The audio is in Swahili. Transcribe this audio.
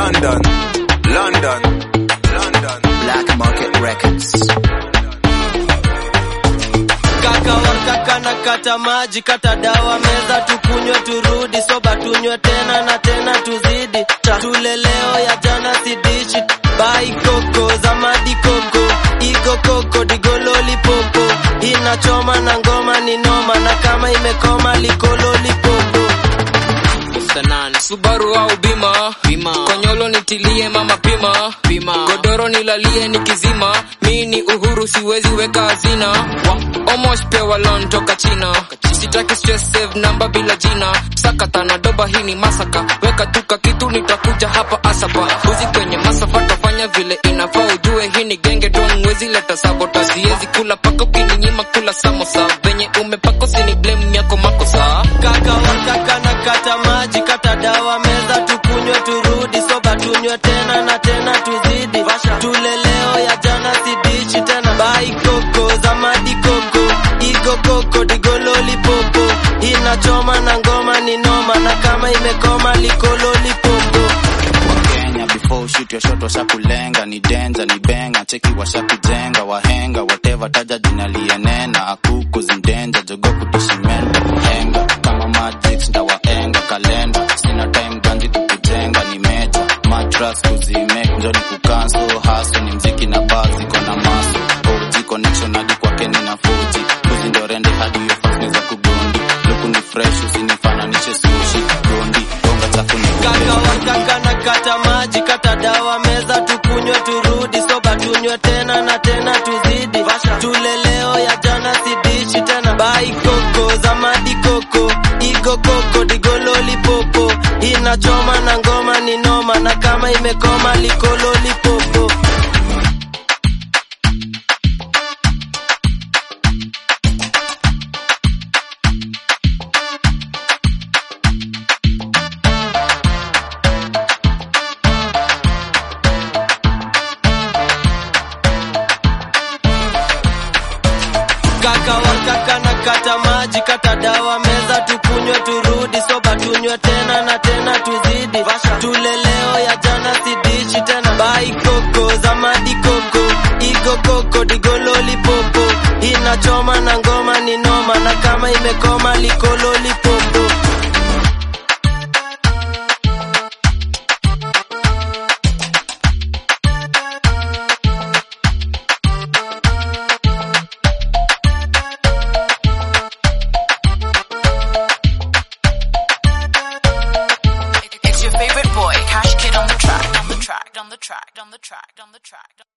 London, London, London. Black Market Records. kaka wakaka na kata maji kata dawa meza tukunywe turudi soba tunywe tena na tena tuzidi tule leo ya jana sidishi bai koko zamadi koko igo koko digololi popo inachoma na ngoma ni noma na kama imekoma likololi popo Sanane. Subaru au bima bima konyolo nitilie mama pima pima godoro nilalie nikizima mi ni uhuru siwezi weka hazina wa omosh pewa lon toka china sitaki stress save namba bila jina sakata na doba hii ni masaka weka tuka kitu nitakuja hapa asapa uzi kwenye masafa tafanya vile inafaa ujue hii ni genge don mwezi leta sabota siwezi kula paka ukininyima kula samosa venye umepako sini blame yako makosa kaka wakaka na kata maji kata dawa meza tukunywe turudi soba tunywe tena na tena tuzidi tule leo ya jana sidishi tena bai koko zamadi koko igo koko digololi popo inachoma na ngoma ni noma na kama imekoma likololi popo Kenya before ushoot your shot washakulenga ni denja ni benga cheki washakujenga wahenga whatever taja jina lienena akuku zimdenja jogo kutishimenda henga kama magic ndawaenga kalenda sina time ganji kukujenga ni meja matras kuzimek njoni kukanso haso ni mziki na bazi kona maso OG connection hadi kwake nina fuji kuzi ndo rende hadi hiyo fasne za kugundi luku ni fresh usinifananishe sushi gundi bonga chafu ni kaka wakaka na kata maji kata dawa meza tukunywe turudi soba tunywe tena na tena tuzidi tule leo ya jana sidishi tena bai koko zamadi koko igo koko digololi popo inachoma na ngoma ni noma na kama imekoma likololi popo kaka wakaka na kata maji kata dawa meza tukunywe turudi soba tunywe tena na tena tuzidi tule leo ya jana sidishi tena bai koko zamadi koko igo koko digololi popo inachoma na ngoma ni noma na kama imekoma likololi popo It's your favorite boy, Cash Kid on the track, on the track, on the track, on the track, on the track.